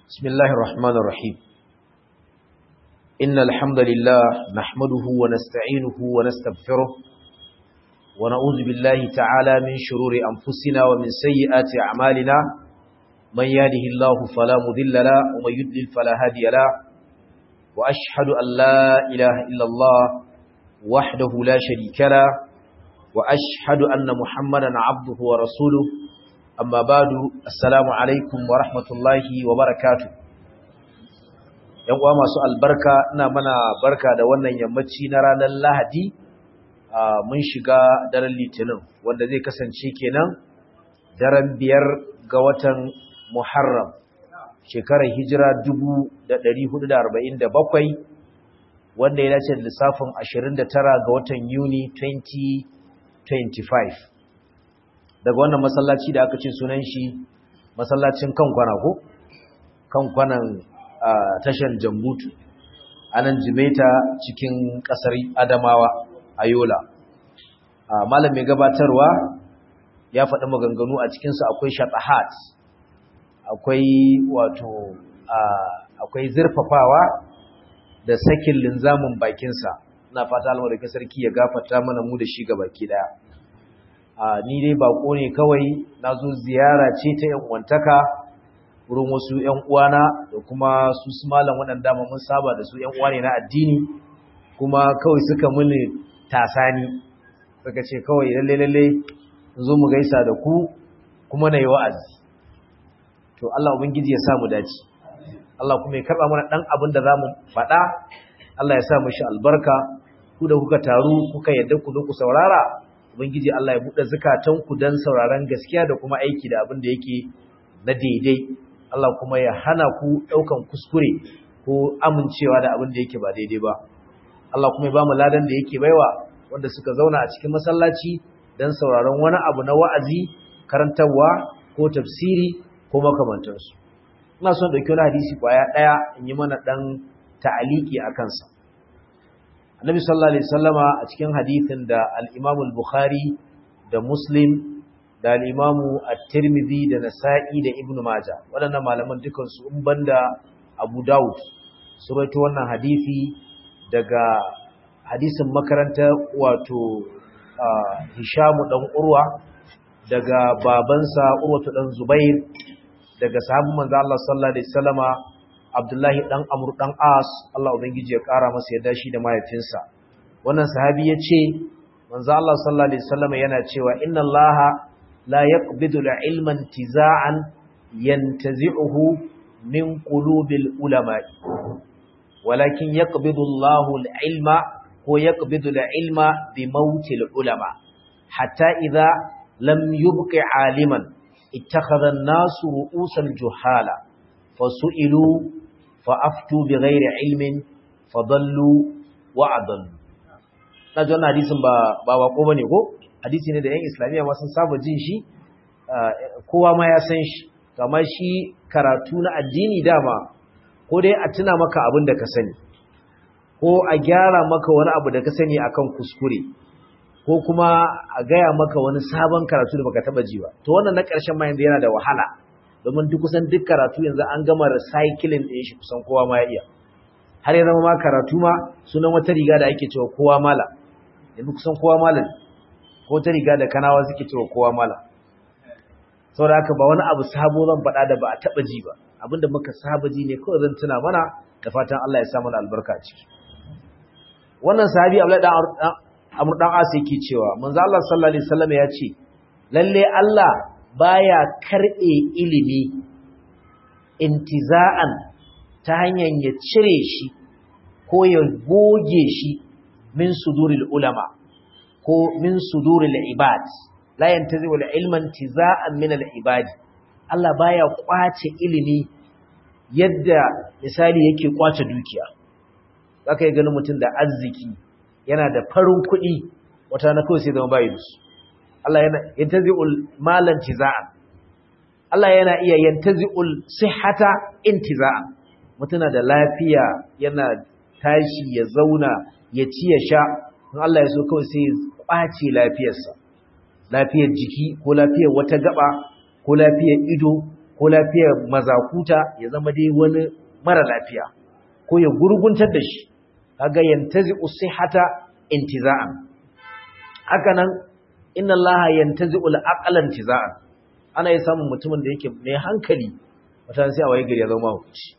بسم الله الرحمن الرحيم إن الحمد لله نحمده ونستعينه ونستغفره ونعوذ بالله تعالى من شرور أنفسنا ومن سيئات أعمالنا من يهده الله فلا مذل له ومن يضلل فلا هادي له وأشهد أن لا إله إلا الله وحده لا شريك له وأشهد أن محمدا عبده ورسوله amma badu assalamu alaikum wa rahmatullahi wa barakatu yan uwa masu albarka ina mana barka da wannan yammaci na ranar lahadi mun shiga daren litinin wanda zai kasance kenan daren biyar ga watan muharram shekarar hijira 1447 wanda ya dace da lissafin 29 ga watan yuni 2025 daga wannan masallaci da aka ce sunan shi masallacin kankwana ko kankwanan tashar jambutu a nan jimeta cikin kasar adamawa a yola malam mai gabatarwa ya faɗi maganganu a cikinsu akwai shatahat akwai wato akwai zurfafawa da sakin linzamin bakinsa na fata almar sarki ya gafata mana mu da shi ga baki daya ni dai bako ne kawai na zo ziyara ce ta yan uwantaka wurin wasu yan uwana da kuma su su malam waɗanda mun saba da su yan uwa ne na addini kuma kawai suka muni tasani suka ce kawai lalle lalle zo mu gaisa da ku kuma na yi wa'azi to Allah ubangiji ya sa mu dace Allah kuma ya karba mana dan abin da zamu faɗa Allah ya sa mu shi albarka ku da kuka taru kuka yadda ku zo ku saurara Ubangiji Allah ya buɗe zukatanku don sauraron gaskiya da kuma aiki da abin da yake na daidai. Allah kuma ya hana ku ɗaukan kuskure ko amincewa da abin da yake ba daidai ba. Allah kuma ya ba mu ladan da yake baiwa wanda suka zauna a cikin masallaci don sauraron wani abu na wa'azi, karantarwa ko tafsiri ko makamantansu. Ina son ɗauki wani hadisi kwaya ɗaya in yi mana ɗan ta'aliki a kansa. annabi sallallahu alaihi wasallama a cikin hadithin da al-Imam al-Bukhari da Muslim da al-Imam at-Tirmidhi da Nasa'i da Ibn Majah waɗannan malaman dukan su in banda Abu Dawud su rawaito wannan hadisi daga hadisin makaranta wato Hisham dan Urwa daga babansa Urwa dan Zubair daga sahabban manzo Allah sallallahu alaihi wasallama Abdullahi dan Amr dan As Allah ubangiji ya kara masa yadda shi da mahaifinsa wannan sahabi yace manzo Allah sallallahu alaihi wasallam yana cewa inna Allah la yaqbidu al-ilma intiza'an yantazi'uhu min qulubil ulama walakin yaqbidu Allahu al-ilma ko yaqbidu al-ilma bi mautil ulama hatta idha lam yubqi 'aliman ittakhadha an-nasu ru'usan juhala fasu'ilu fa'aftu bi ghairi ilmin fadallu wa adallu na ji wannan hadisin ba ba wako bane ko hadisi ne da yan islamiyya ma sun saba jin shi kowa ma ya san shi kamar shi karatu na addini dama ko dai a tuna maka abin da ka sani ko a gyara maka wani abu da ka sani akan kuskure ko kuma a gaya maka wani sabon karatu da baka taba ji ba to wannan na ƙarshen ma yanzu yana da wahala domin duk kusan duk karatu yanzu an gama recycling ɗin shi kusan kowa ma ya iya har ya zama ma karatu ma sunan wata riga da ake cewa kowa mala yanzu kusan kowa mala ne ko wata riga da kanawa suke cewa kowa mala saboda haka ba wani abu sabo zan faɗa da ba a taɓa ji ba abinda muka saba ji ne kawai zan tuna mana da fatan Allah ya sa mana albarka a ciki wannan sahabi Abdullahi dan Amr dan As yake cewa manzo Allah sallallahu alaihi wasallam ya ce lalle Allah baya karɓe ilimi intiza'an ta hanyar ya cire shi ko ya goge shi min suduril ulama ko min suduril ibad la yantazi wal ilman tiza'an min al ibadi Allah baya kwace ilimi yadda misali yake kwace dukiya zaka yi ganin mutum da arziki yana da farin kuɗi wata na kawai sai zama bayi da su Allah yana yantazi'ul malan tiza'an Allah yana iya yantazi'ul sihhata intiza'an mutuna da lafiya yana tashi ya zauna ya ci ya sha in Allah ya so kawai sai ya kwace lafiyarsa lafiyar jiki ko lafiyar wata gaba ko lafiyar ido ko lafiyar mazakuta ya zama dai wani mara lafiya ko ya gurguntar da shi kaga yantazi usihata intiza'an haka nan inna allaha yantazi al-aqla intiza'an ana yi samun mutumin da yake mai hankali wata sai a waye gari ya zama hukunci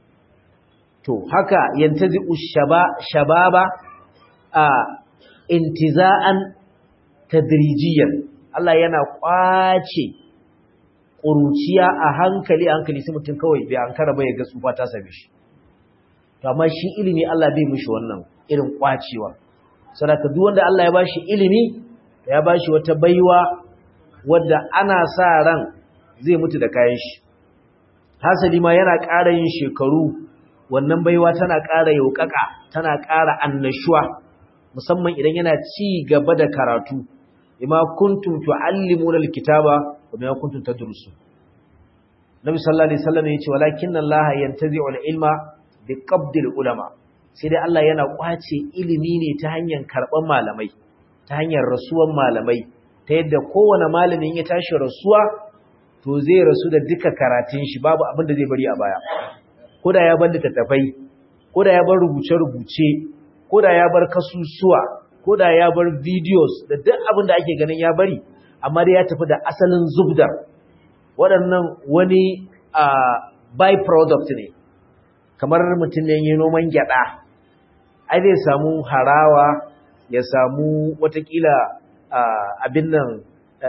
to haka yantazi ushaba shababa a intiza'an tadrijiyan Allah yana kwace ƙuruciya a hankali a hankali sai mutum kawai bai an kara bai ga tsufa ta same shi to amma shi ilimi Allah bai mishi wannan irin kwacewa saboda duk wanda Allah ya bashi ilimi ya bashi wata baiwa wadda ana sa ran zai mutu da kayan shi hasali ma yana ƙara yin shekaru wannan baiwa tana ƙara yaukaka tana ƙara annashuwa musamman idan yana ci gaba da karatu bima kuntum tuallimuna alkitaba wa bima kuntum tadrusun Nabi sallallahu alaihi wasallam yace walakin Allah yantazi'u alilma biqabdil ulama sai dai Allah yana kwace ilimi ne ta hanyar karban malamai ta hanyar rasuwan malamai ta yadda kowane malamin ya tashi rasuwa to zai rasu da duka karatun shi babu abin da zai bari a baya koda ya bar littattafai koda ya bar rubuce-rubuce koda ya bar kasusuwa ko da ya bar videos da duk abin da ake ganin ya bari amma dai ya tafi da asalin zubdar waɗannan wani by product ne kamar mutum ne yi noman gyaɗa ai zai samu harawa ya samu watakila abin nan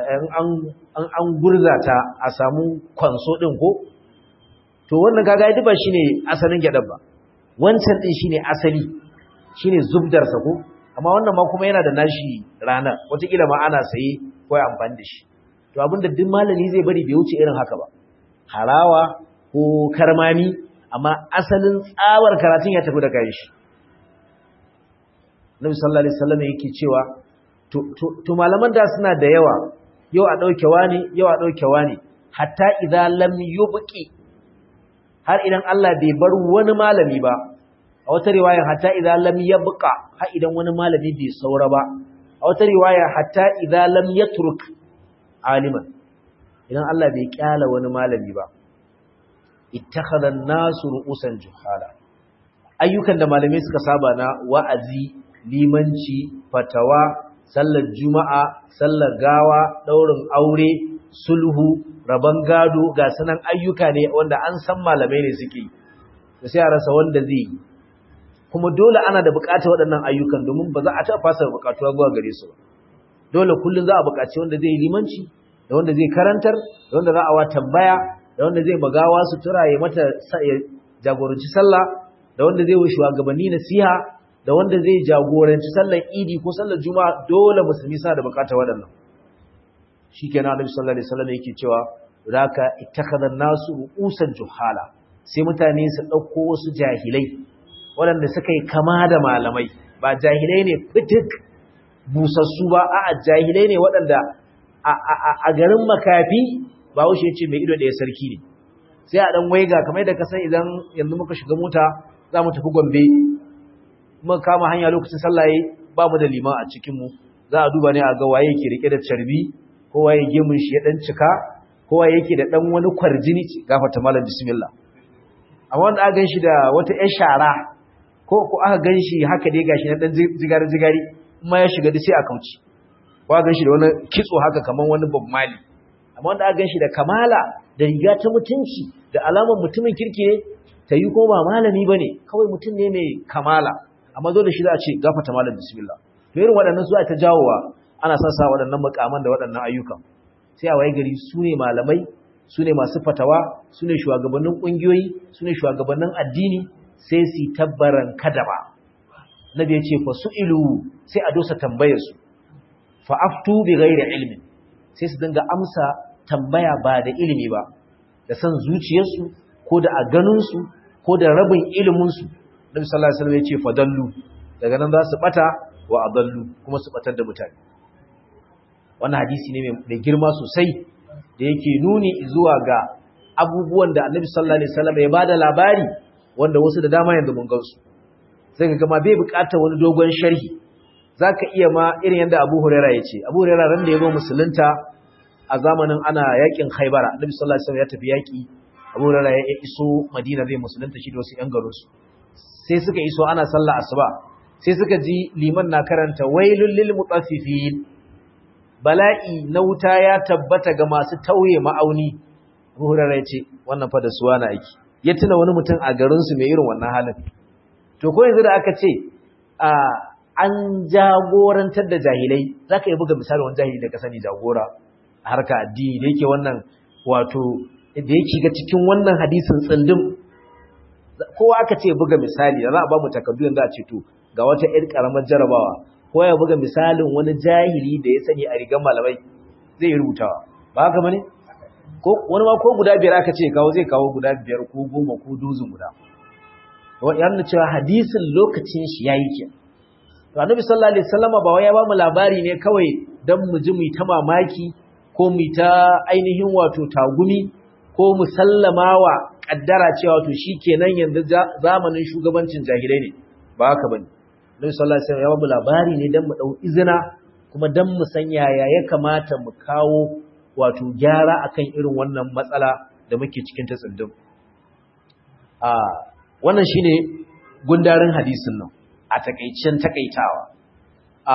an gurza ta a samu kwanso ɗin ko to wannan gaga ya ba shi ne asalin gyaɗa ba wancan ɗin shi ne asali shi ne zubdarsa ko amma wannan ma kuma yana da nashi ranar wataƙila ma ana saye ko ya amfani da shi to abinda duk malami zai bari bai wuce irin haka ba harawa ko karmami amma asalin tsawar karatun ya tafi da kai shi Nabi sallallahu alaihi wasallam yake cewa to to malaman da suna da yawa yau a dauke wani yau a dauke wani hatta idza lam yubqi har idan Allah bai bar wani malami ba a wata riwaya hatta idza lam yabqa ha idan wani malami bai saura ba a wata riwaya hatta idza lam yatruk aliman idan Allah bai kyala wani malami ba ittakhadha an-nasu ru'usan juhala ayyukan da malamai suka saba na wa'azi limanci fatawa sallar juma'a sallar gawa daurin aure sulhu raban gado ga sanan ayyuka ne wanda an san malamai ne suke da sai a rasa wanda zai yi kuma dole ana da bukatar waɗannan ayyukan domin ba za a taɓa fasa bukatuwa zuwa gare su ba dole kullum za a bukaci wanda zai yi limanci da wanda zai karantar da wanda za a wa tambaya da wanda zai magawa sutura ya mata ya jagoranci sallah da wanda zai wuce shugabanni nasiha da wanda zai jagoranci sallar idi ko sallar juma'a dole musulmi suna da bukatar waɗannan shikenan annabi sallallahu alaihi wasallam yake cewa raka ittakhadha an-nasu ru'usan juhala sai mutane su dauko wasu jahilai waɗanda suka yi kama da malamai ba jahilai ne fitik busassu ba a jahilai ne waɗanda a garin makafi ba wuce ce mai ido ɗaya sarki ne sai a ɗan waiga kamar da kasan idan yanzu muka shiga mota za mu tafi gombe muka kama hanya lokacin sallaye ba mu da liman a cikinmu za a duba ne a ga waye yake rike da carbi ko waye gemun shi ya ɗan cika ko waye yake da ɗan wani kwarjini gafata malam bismillah amma wanda aka gan shi da wata 'yar shara ko ko aka ganshi haka dai gashi na dan jigari jigari kuma ya shiga da sai a kauci ko aka ganshi da wani kitso haka kaman wani Bob Marley amma wanda aka ganshi da kamala da riga ta mutunci da alamar mutumin kirki ne ta yi ko ba malami bane kawai mutum ne mai kamala amma dole shi za a ce gafata malam bismillah to irin waɗannan su ta jawowa ana son sa waɗannan makaman da waɗannan ayyukan sai a waye gari su ne malamai su ne masu fatawa su ne shugabannin ƙungiyoyi su ne shugabannin addini sai su tabbaran kada ba nabi ya ce fa su'ilu sai a dosa tambayarsu fa aftu bi ghairi ilmin sai su dinga amsa tambaya ba da ilimi ba da san zuciyarsu ko da a ganinsu ko da rabin iliminsu nabi sallallahu alaihi wasallam ya ce fa dallu daga nan za su bata wa adallu kuma su batar da mutane wannan hadisi ne mai girma sosai da yake nuni zuwa ga abubuwan da annabi sallallahu alaihi wasallam ya bada labari wanda wasu da dama yanzu mun gansu sai ka gama bai bukatar wani dogon sharhi zaka iya ma irin yanda Abu Hurairah yace Abu Hurairah ran da yazo musulunta a zamanin ana yakin Khaibara Annabi sallallahu alaihi wasallam ya tafi yaki Abu Hurairah ya iso Madina zai musulunta shi da wasu ƴan garin su sai suka iso ana sallah asuba sai suka ji liman na karanta wailul lil mutaffifin bala'i na wuta ya tabbata ga masu tauye ma'auni Abu Hurairah ya ce wannan fa da suwa na aiki ya tuna wani mutum a garin su mai irin wannan halin to ko yanzu da aka ce a an jagorantar da jahilai zaka yi buga misali wani jahili da ka sani jagora a harka addini da yake wannan wato da yake ga cikin wannan hadisin tsindim kowa aka ce buga misali da za a ba mu takardu yanzu a ce to ga wata ƴar karamar jarabawa ko ya buga misalin wani jahili da ya sani a rigar malamai zai rubutawa ba haka bane ko wani ma ko guda biyar aka ce kawo zai kawo guda biyar ko goma ko dozin guda ya nuna cewa hadisin lokacin shi yayi ke to annabi sallallahu alaihi wasallam ba wai ya ba mu labari ne kawai dan mu ji mu ta mamaki ko mu ta ainihin wato tagumi ko mu sallamawa kaddara cewa to shikenan yanzu zamanin shugabancin jahilai ne ba haka bane Nabi sallallahu alaihi wasallam ya bamu labari ne dan mu dau izina kuma dan mu san yaya ya kamata mu kawo wato gyara akan irin wannan matsala da muke cikin ta tsindin. A wannan shine gundarin hadisin nan a takeicen takaitawa. A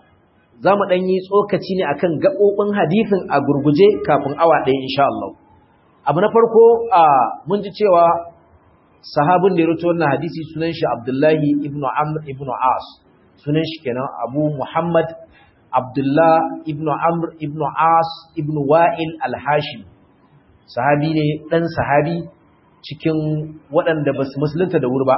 za mu dan yi tsokaci ne akan gabobin hadisin a gurguje kafin awa ɗaya insha Allah. Abu na farko a mun ji cewa sahabin da ya rito wannan hadisi sunan shi Abdullahi ibn Amr ibn As sunan shi kenan Abu Muhammad Abdullah ibn Amr ibn As ibn Wa'il al-Hashim sahabi ne dan sahabi cikin waɗanda ba su musulunta da wuri ba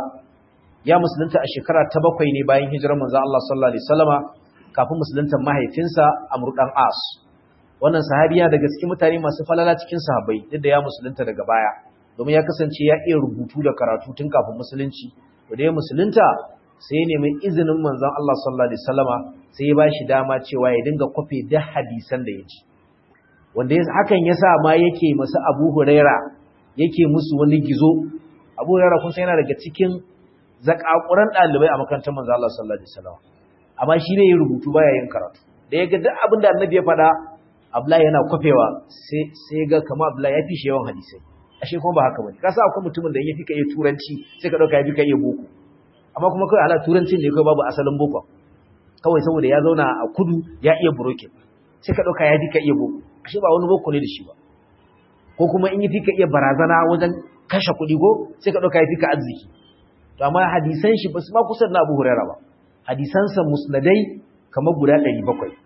ya musulunta a shekara ta bakwai ne bayan hijirar manzo Allah sallallahu alaihi wasallama kafin musuluntar mahaifinsa Amr dan As wannan sahabi yana daga cikin mutane masu falala cikin sahabbai duk da ya musulunta daga baya domin ya kasance ya iya rubutu da karatu tun kafin musulunci da ya musulunta sai ya nemi izinin manzon Allah sallallahu alaihi wasallama sai ya bashi dama cewa ya dinga kwafe da hadisan da ya ji wanda hakan yasa ma yake masu Abu Huraira yake musu wani gizo Abu Huraira kun san yana daga cikin zakakuran dalibai a makarantar manzon Allah sallallahu alaihi wasallama amma shi ne ya rubutu baya yin karatu da ya ga duk abin da Annabi ya faɗa Abdullahi yana kwafewa sai sai ga kamar Abdullahi ya fi shi yawan hadisai ashe kuma ba haka bane ka sa akwai mutumin da yake iya turanci sai ka dauka yafi ka iya boko amma kuma kai ala turancin ne kai babu asalin boko kawai saboda ya zauna a kudu ya iya broken sai ka dauka yafi ka iya boko ashe ba wani boko ne da shi ba ko kuma in yafi ka iya barazana wajen kashe kuɗi ko sai ka dauka yafi ka arziki to amma hadisan shi ba su ma kusa na Abu Hurairah ba hadisansa musnadai kamar guda 700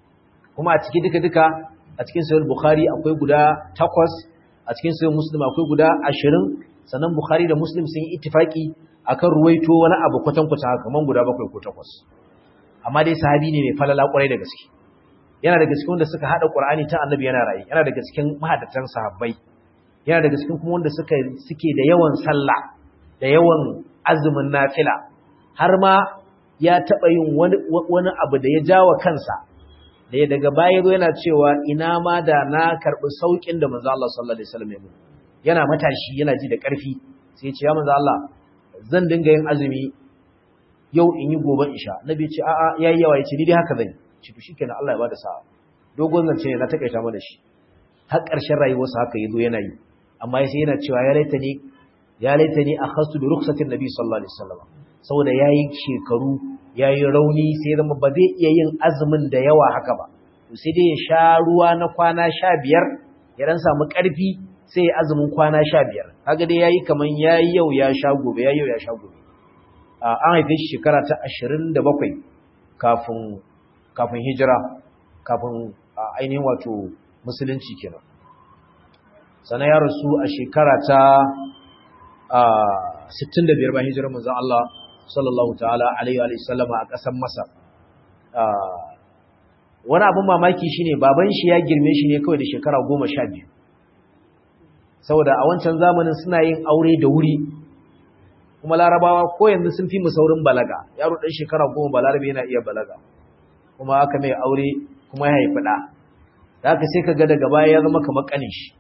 kuma a cikin duka duka a cikin sahih Bukhari akwai guda takwas a cikin sayin muslim akwai guda ashirin sannan bukhari da muslim sun yi ittifaki akan ruwaito wani abu kwatankwata haka kaman guda bakwai ko takwas amma dai sahabi ne mai falala kwarai da gaske yana daga cikin wanda suka hada qur'ani ta annabi yana rayi yana daga cikin mahaddatan sahabbai yana daga cikin kuma wanda suka suke da yawan sallah da yawan azumin nafila har ma ya taba yin wani wani abu da ya jawa kansa da ya daga baya zo yana cewa ina ma da na karɓi sauƙin da manzo Allah sallallahu alaihi wasallam ya mu yana matashi yana ji da ƙarfi sai ya ce ya manzo Allah zan dinga yin azumi yau in yi gobe isha nabi ya ce a'a yayi yawa ya ce ni dai haka zan ci to shikenan Allah ya bada sa'a dogon zance ne na takaita mana shi har ƙarshen rayuwarsa haka yazo yana yi amma sai yana cewa ya laita ni ya laita ni akhastu bi rukhsatin nabi sallallahu alaihi wasallam saboda yayi shekaru ya yi rauni sai zama ba zai iya yin azumin da yawa haka ba sai dai ya sha ruwa na kwana sha biyar ya dan samu ƙarfi sai ya azumin kwana sha biyar kaga dai ya yi kamar ya yi yau ya sha gobe ya yi yau ya sha gobe an haife shi shekara ta ashirin da bakwai kafin kafin hijira kafin ainihin wato musulunci kenan sannan ya rasu a shekara ta sittin da biyar bayan hijirar manzon Allah sallallahu ta'ala alaihi wa sallama a ƙasar Masar. Wani abin mamaki shine baban shi ya girme shi ne kawai da shekara goma sha biyu. Saboda a wancan zamanin suna yin aure da wuri, kuma larabawa ko yanzu sun fi mu saurin balaga, yaro ɗan shekara goma balarabe yana iya balaga, kuma aka mai aure kuma ya haifi ɗa. Da haka sai ka ga daga baya ya zama kamar ƙanin shi.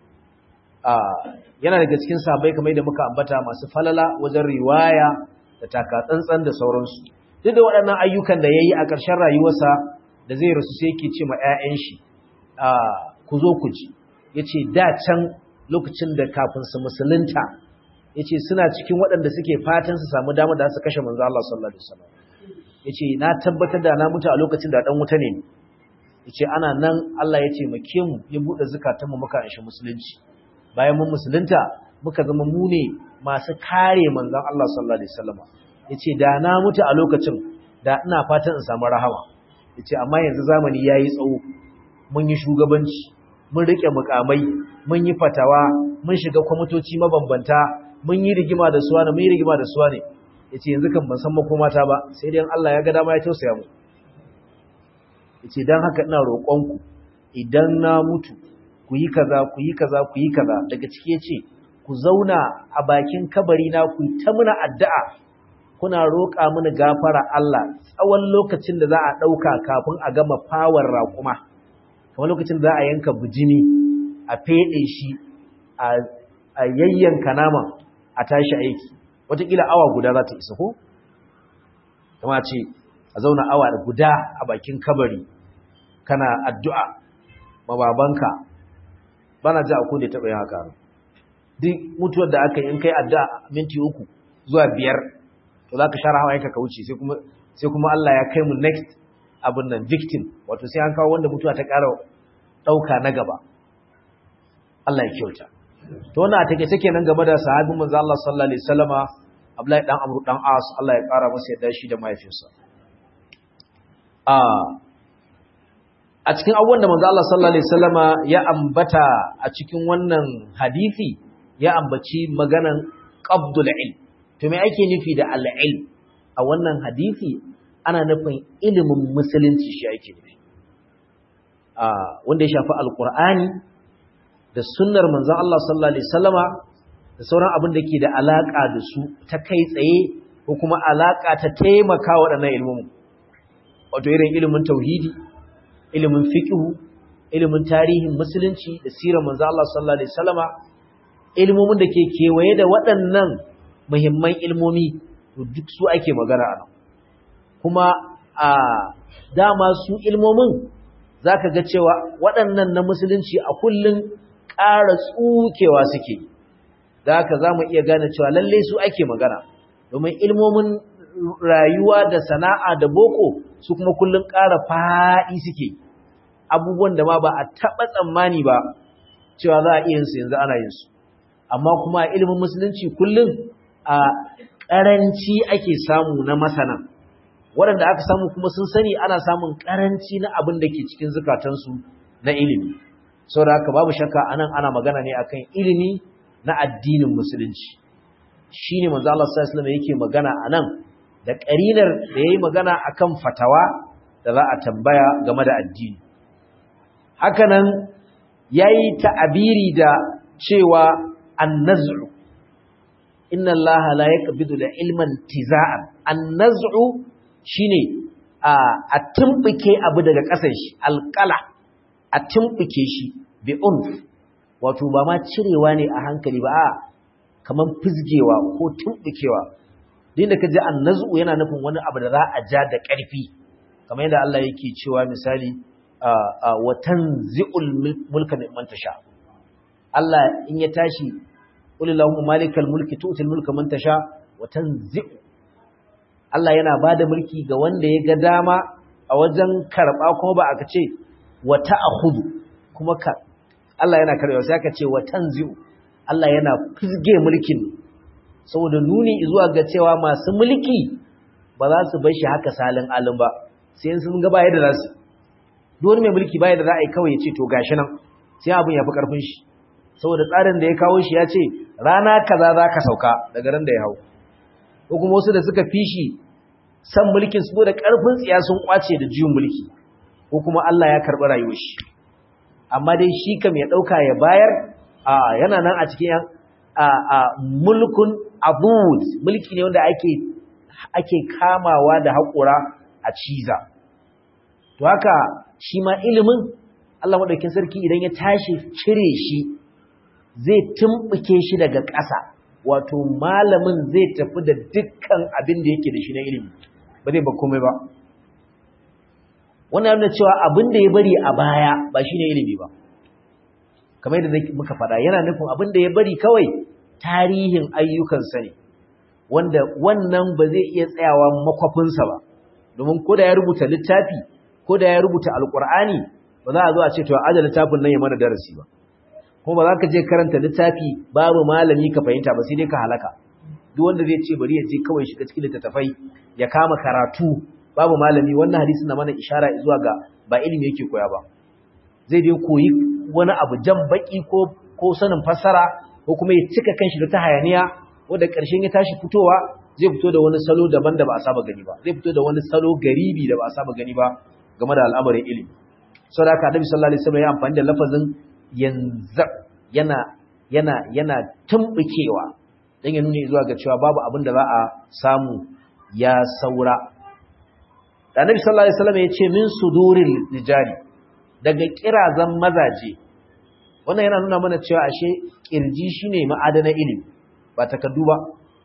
Yana daga cikin sabai kamar da muka ambata masu falala wajen riwaya da takatsantsan da sauransu duk da waɗannan ayyukan da ya yi a ƙarshen rayuwarsa da zai rasu sai yake ce ma 'ya'yan shi ku zo ku ji yace da can lokacin da kafin su musulunta yace suna cikin waɗanda suke fatan su samu dama da su kashe manzo Allah sallallahu alaihi wasallam yace na tabbatar da na mutu a lokacin da dan wuta ne yace ana nan Allah ya ce make mu ya bude zakatun mu muka anshi musulunci bayan mun musulunta muka zama mu ne masu kare manzon Allah sallallahu alaihi wasallam yace da na mutu a lokacin da ina fatan in samu rahama yace amma yanzu zamani yayi tsawo mun yi shugabanci mun rike mukamai mun yi fatawa mun shiga kwamitoci mabambanta mun yi rigima da suwa ne mun yi rigima da suwa ne yace yanzu kan ban san makomata ba sai dai Allah ya ga dama ya tausaya mu yace dan haka ina roƙonku idan na mutu ku yi kaza ku yi kaza ku yi kaza daga ciki yace ku zauna a bakin kabari na ku ta muna addu'a kuna roƙa mini gafara Allah tsawon lokacin da za a ɗauka kafin a gama fawar raƙuma kamar lokacin da za a yanka bijimi a feɗe shi a yayyanka naman a tashi aiki wataƙila awa guda za ta isa ko? kama ce a zauna awa guda a bakin kabari kana addu'a mababanka bana ji a kone taɓa yin haka duk mutuwar da aka yi in kai addu'a minti uku zuwa biyar to za ka share hawa yanka ka wuce sai kuma Allah ya kai mu next abin nan victim wato sai an kawo wanda mutuwa ta ƙara ɗauka na gaba Allah ya kyauta to wannan a take take nan game da sahabin manzo Allah sallallahu alaihi wasallama Abdullahi dan Amr dan As Allah ya ƙara masa yadda shi da mahaifinsa a a cikin abubuwan da manzo Allah sallallahu alaihi wasallama ya ambata a cikin wannan hadisi ya ambaci maganan qabdul ilm to me ake nufi da al-ilm a wannan hadisi ana nufin ilimin musulunci shi ake nufi a wanda ya shafi alqur'ani da sunnar manzon Allah sallallahu alaihi wasallama da sauran abin da ke da alaka da su ta kai tsaye ko kuma alaka ta taimaka waɗannan ilmin wato irin ilimin tauhidi ilimin fiqhu ilimin tarihin musulunci da sirar manzon Allah sallallahu alaihi wasallama ilmomin da ke kewaye da waɗannan muhimman ilmomi duk su ake magana a nan kuma a dama su ilmomin za ka ga cewa waɗannan na musulunci a kullum ƙara tsukewa suke da haka za mu iya gane cewa lalle su ake magana domin ilmomin rayuwa da sana'a da boko su kuma kullum ƙara faɗi suke abubuwan da ma ba a taɓa tsammani ba cewa za a iya yin su yanzu ana yin su amma kuma a ilimin musulunci kullum a ƙaranci ake samu na masana waɗanda aka samu kuma sun sani ana samun ƙaranci na abin da ke cikin zukatansu na ilimi sau da haka babu shakka anan ana magana ne akan ilimi na addinin musulunci shi ne manzo Allah sallallahu alaihi yake magana anan da ƙarinar da yayi magana akan fatawa da za a tambaya game da addini haka nan yayi ta'abiri da cewa annaz'u inna allaha la yaqbidu da ilman tiza'an annaz'u shine a a tumbike abu daga ƙasar shi alqala a tumbike shi bi unf wato ba ma cirewa ne a hankali ba a kaman fizgewa ko tumbikewa din da kaje annaz'u yana nufin wani abu da za a ja da ƙarfi kamar yadda Allah yake cewa misali wa tanzi'ul mulka mimman tasha Allah in ya tashi qulillahu malikal mulki tu'til mulka man tasha wa tanzi'u Allah yana bada mulki ga wanda ya ga dama a wajen karba kuma ba aka ce wa ta'khudhu kuma ka Allah yana karbewa sai aka ce wa tanzi'u Allah yana fizge mulkin saboda nuni zuwa ga cewa masu mulki ba za su bar shi haka salin alin ba sai sun ga baya da za su duk mai mulki baya da za a yi kawai ya ce to gashi nan sai abin ya fi karfin shi saboda tsarin da ya kawo shi ya ce rana kaza za ka sauka daga ran da ya hau ko kuma wasu da suka fi shi san mulkin su da karfin tsiya sun kwace da juyin mulki ko kuma Allah ya karɓi rayuwar shi amma dai shi kam ya ɗauka ya bayar a yana nan a cikin a a mulkun abud mulki ne wanda ake ake kamawa da haƙura a ciza to haka shi ma ilimin Allah madaukakin sarki idan ya tashi cire shi zai tumbuke shi daga ƙasa wato malamin zai tafi da dukkan abin da yake da shi na ilimi ba zai ba komai ba wannan yana cewa abin da ya bari a baya ba shine ilimi ba kamar yadda muka faɗa yana nufin abin da ya bari kawai tarihin ayyukansa ne wanda wannan ba zai iya tsayawa makwafinsa ba domin ko da ya rubuta littafi ko da ya rubuta alkur'ani ba za a zo a ce to aje littafin nan ya mana darasi ba ko ba za ka je karanta littafi babu malami ka fahimta ba sai dai ka halaka duk wanda zai ce bari ya je kawai shiga cikin littattafai ya kama karatu babu malami wannan hadisi na mana ishara zuwa ga ba ilimi yake koya ba zai dai koyi wani abu jan baki ko ko sanin fassara ko kuma ya cika kanshi da ta hayaniya wanda ƙarshen ya tashi fitowa zai fito da wani salo daban da ba a saba gani ba zai fito da wani salo garibi da ba a saba gani ba game da al'amarin ilimi sau da aka annabi sallallahu alaihi wasallam ya amfani da lafazin yanzu yana yana yana tumbukewa dan ya nuna zuwa ga cewa babu abin da za a samu ya saura da annabi sallallahu alaihi wasallam ya ce min suduril rijali daga kirazan mazaje wannan yana nuna mana cewa ashe kirji shine ma'adana ilimi ba takaddu ba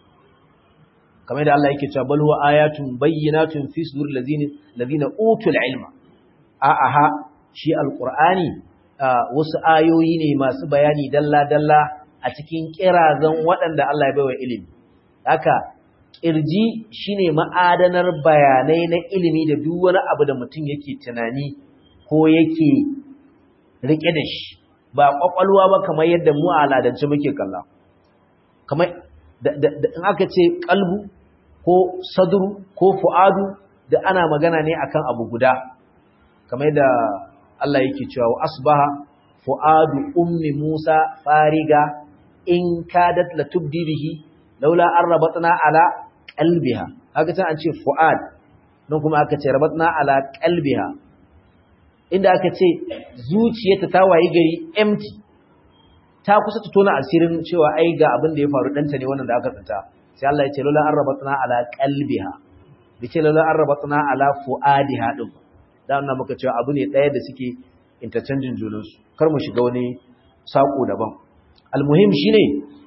kamar da Allah yake cewa bal huwa ayatun bayyinatun fi sudur ladina ladina utul ilma a aha shi alqur'ani wasu ayoyi ne masu bayani dalla dalla a cikin kirazan waɗanda Allah ya baiwa ilimi haka kirji shine ma'adanar bayanai na ilimi da duk wani abu da mutum yake tunani ko yake rike da shi ba kwakwalwa ba kamar yadda mu a aladance muke kalla kamar in aka ce kalbu ko sadru ko fu'adu da ana magana ne akan abu guda kamar yadda Allah yake cewa asbaha fu'adu ummi Musa fariga in kadat la tubdi bihi laula an rabatna ala qalbiha haka ta an ce fu'ad nan kuma aka ce rabatna ala qalbiha inda aka ce zuciyarta ta wayi gari empty ta kusa ta tona asirin cewa ai ga abin da ya faru danta ne wannan da aka tsanta sai Allah ya ce lola an rabatna ala qalbiha bace lola an rabatna ala fuadiha din da wannan muka cewa abu ne daya da suke interchanging junan su kar mu shiga wani sako daban almuhim shine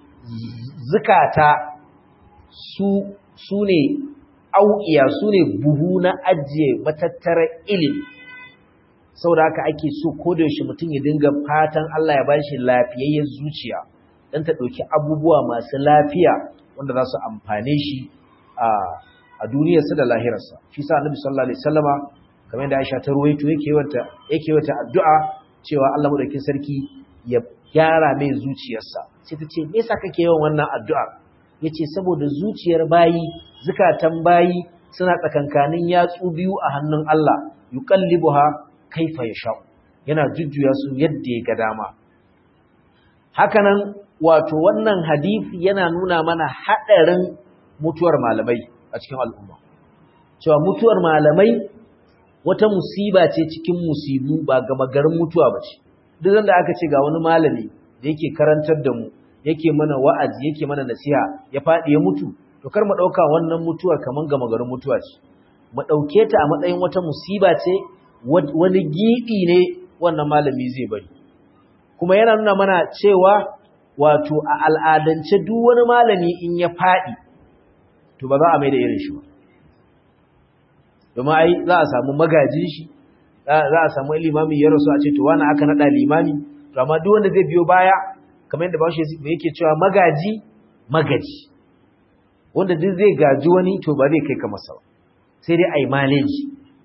zakata su sune auqiya sune buhu na ajiye matattara ilimi saboda haka ake so ko da yaushe mutum ya dinga fatan Allah ya bashi lafiyayyen zuciya dan ta dauki abubuwa masu lafiya wanda za su amfane shi a a duniyarsa da lahirarsa shi sa Annabi sallallahu alaihi wasallama kamar da Aisha ta ruwaito yake wata yake wata addu'a cewa Allah madaukakin sarki ya gyara mai zuciyarsa sai ta ce me yasa kake yawan wannan addu'a yace saboda zuciyar bayi zukatan bayi suna tsakankanin yatsu biyu a hannun Allah yuqallibuha kaifa ya sha'u yana jujjuya su yadda ya ga dama hakanan wato wannan hadisi yana nuna mana haɗarin mutuwar malamai a cikin al'umma cewa mutuwar malamai wata musiba ce cikin musibu ba gama garin mutuwa ba ce duk da aka ce ga wani malami da yake karantar da mu yake mana wa'azi yake mana nasiha ya faɗi ya mutu to kar mu ɗauka wannan mutuwar kamar gama garin mutuwa ce mu ɗauke ta a matsayin wata musiba ce wani giɓi ne wannan malami zai bari kuma yana nuna mana cewa wato a al'adance duk wani malami in ya faɗi to ba za a mai da irin shi ba domin ai za a samu magajin shi za a samu limami ya rasu a ce to wani aka naɗa limami to amma duk wanda zai biyo baya kamar yadda bashi yake cewa magaji magaji wanda duk zai gaji wani to ba zai kai ka masa ba sai dai ai maleji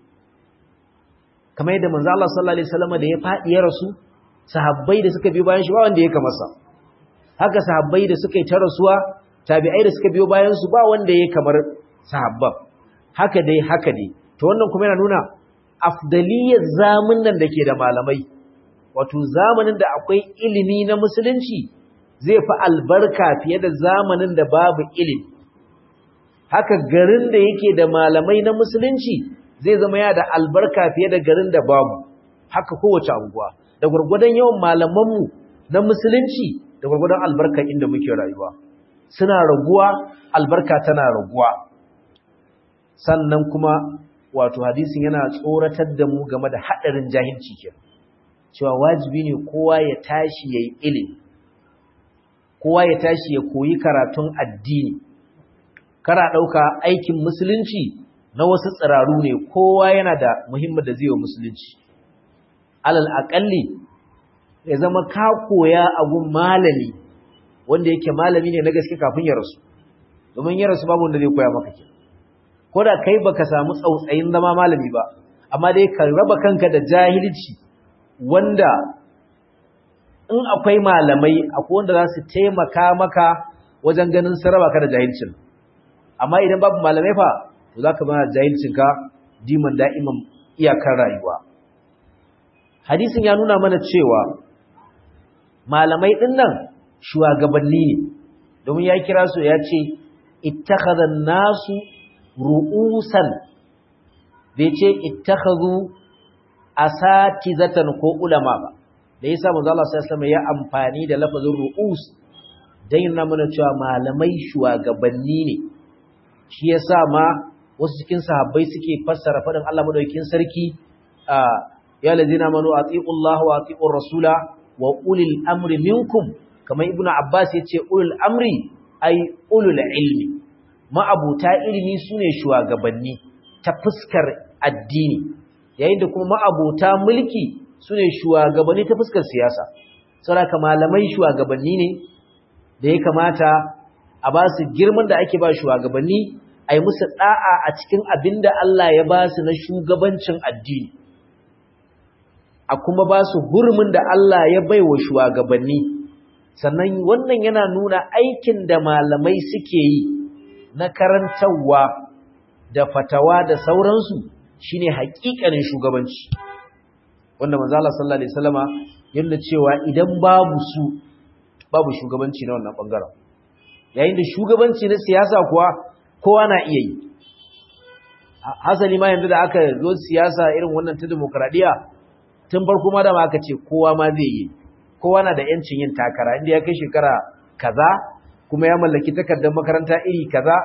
kamar yadda manzo Allah sallallahu alaihi wasallam da ya fadi ya rasu sahabbai da suka biyo bayan shi ba wanda ya kamasa haka sahabbai da suka yi ta rasuwa tabi'ai da suka biyo bayan su ba wanda ya kamar sahabban haka dai haka dai to wannan kuma yana nuna afdaliyar zamanin da ke da malamai wato zamanin da akwai ilimi na musulunci zai fi albarka fiye da zamanin da babu ilimi haka garin da yake da malamai na musulunci zai zama ya da albarka fiye da garin da babu haka kowace anguwa da gwargwadon yawan malamanmu na musulunci da gwargwadon albarka inda muke rayuwa suna raguwa albarka tana raguwa sannan kuma wato hadisin yana tsoratar da mu game da haɗarin jahilci ke cewa wajibi ne kowa ya tashi ya yi ilimi kowa ya tashi ya koyi karatun addini kara ɗauka aikin musulunci na wasu tsiraru ne kowa yana da muhimmin da zai wa musulunci alal aƙalli ya zama ka koya abun malami wanda yake malami ne na gaske kafin ya rasu domin ya rasu babu wanda zai koya maka ke ko da kai baka samu tsautsayin zama malami ba amma dai ka raba kanka da jahilci wanda in akwai malamai akwai wanda za su taimaka maka wajen ganin sun raba ka da jahilcin amma idan babu malamai fa to za ka bana jahilcinka diman da'iman iyakar rayuwa hadisin ya nuna mana cewa malamai ɗin nan shugabanni ne domin ya kira su ya ce ittakhadha nasu ru'usan bai ce ittakhadhu asatizatan ko ulama ba da yasa manzo Allah sallallahu alaihi ya amfani da lafazin ru'us dan yana mana cewa malamai shugabanni ne shi yasa ma wasu cikin sahabbai suke fassara fadin Allah madaukakin sarki ya lazina manu atiullaha wa atiur rasula wa ulil amri minkum kamar ibnu abbas yace ulul amri ay ulul ilmi ma'abuta ilimi sune shugabanni ta fuskar addini yayin da kuma ma'abuta mulki sune shugabanni ta fuskar siyasa saboda malamai shugabanni ne da ya kamata a ba su girman da ake ba shugabanni a yi musu da'a a cikin abinda Allah ya ba su na shugabancin addini a kuma ba su hurumin da Allah ya bai wa shugabanni sannan wannan yana nuna aikin da malamai suke yi na karantarwa da fatawa da sauransu shine haƙiƙanin shugabanci wanda manzo Allah sallallahu alaihi wasallama yana cewa idan babu su babu shugabanci na wannan bangaren yayin da shugabanci na siyasa kuwa kowa na iya yi hasali ma yanzu da aka zo siyasa irin wannan ta demokradiya tun farko ma da ma aka ce kowa ma zai yi kowa na da yancin yin takara inda ya kai shekara kaza kuma ya mallaki takardar makaranta iri kaza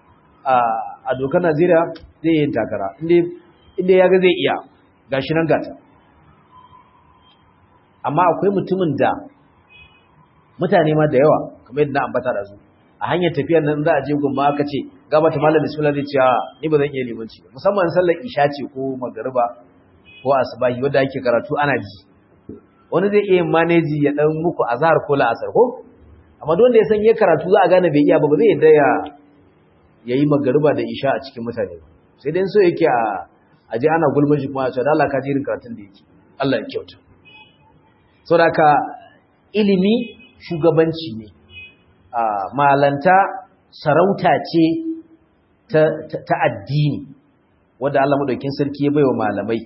a dokar Najeriya zai yin takara inda ya ga zai iya gashi nan gata amma akwai mutumin da mutane ma da yawa kamar yadda na ambata da su a hanyar tafiyar nan za a je gumma aka ce gaba ta malam bismillah zai ce ni ba zan iya limanci ba musamman sallar isha ce ko magariba ko asbahi wanda ake karatu ana ji wani zai iya maneji ya dan muku azhar ko la'asar ko amma don da ya san ya karatu za a gane bai iya ba ba zai yadda ya yayi magariba da isha a cikin mutane ba sai dai so yake a aje ana gulmin shi kuma a ce Allah ka jirin karatun da yake Allah ya kyauta saboda ka ilimi shugabanci ne malanta sarauta ce ta addini wadda Allah madaukin sarki ya baiwa malamai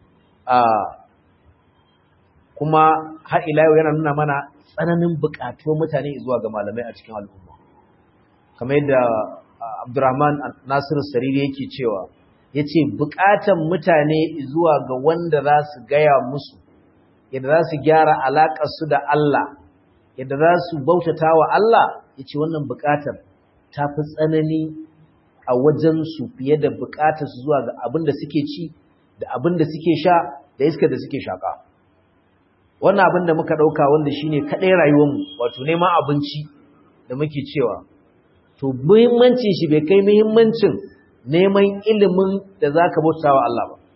kuma har ila yau yana nuna mana tsananin buƙatuwar mutane zuwa ga malamai a cikin al'umma kamar yadda Abdurrahman Nasiru Sariri yake cewa yace buƙatan mutane zuwa ga wanda za su gaya musu yadda za su gyara alaƙar su da Allah yadda za su bautata wa Allah yace wannan buƙatar ta fi tsanani a wajen su fiye da buƙatar su zuwa ga abin da suke ci da abin da suke sha da iskar da suke shaka wannan abin da muka ɗauka wanda shine kaɗai rayuwarmu wato neman abinci da muke cewa to muhimmancin shi bai kai muhimmancin neman ilimin da za ka bauta wa Allah ba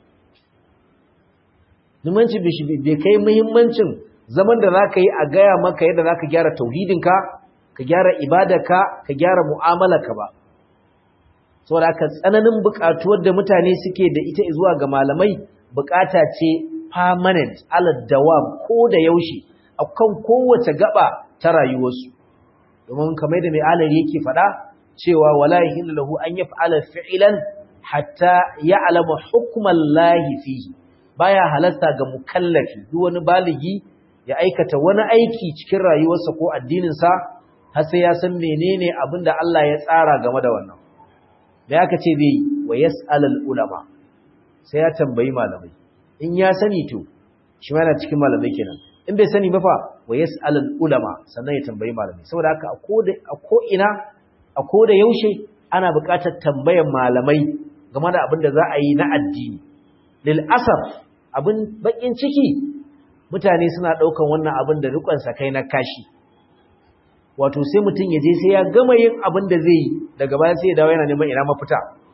muhimmancin bai kai muhimmancin zaman da za ka yi a gaya maka yadda za ka gyara tauhidinka ka gyara ibadarka ka gyara mu'amalarka ba saboda haka tsananin buƙatuwar da mutane suke da ita zuwa ga malamai buƙata ce permanent alad dawam ko da yaushe akan kowace gaba ta rayuwarsu domin kamar da mai alari yake faɗa cewa wala yahillu lahu an yaf'ala fi'lan hatta ya'lama hukman lahi fihi baya halasta ga mukallafi duk wani baligi ya aikata wani aiki cikin rayuwarsa ko addinin sa har sai ya san menene abinda Allah ya tsara game da wannan da aka ce bai wa yas'alul ulama sai ya tambayi malamai in ya sani to shi ma yana cikin malamai kenan in bai sani ba fa wa yas'alul ulama sannan ya tambayi malamai saboda haka a ko ina a ko da yaushe ana buƙatar tambayar malamai game da abin da za a yi na addini lil asaf abin bakin ciki mutane suna ɗaukan wannan abin da rikon kai na kashi wato sai mutum ya je sai ya gama yin abin da zai yi daga baya sai ya dawo yana neman ina mafita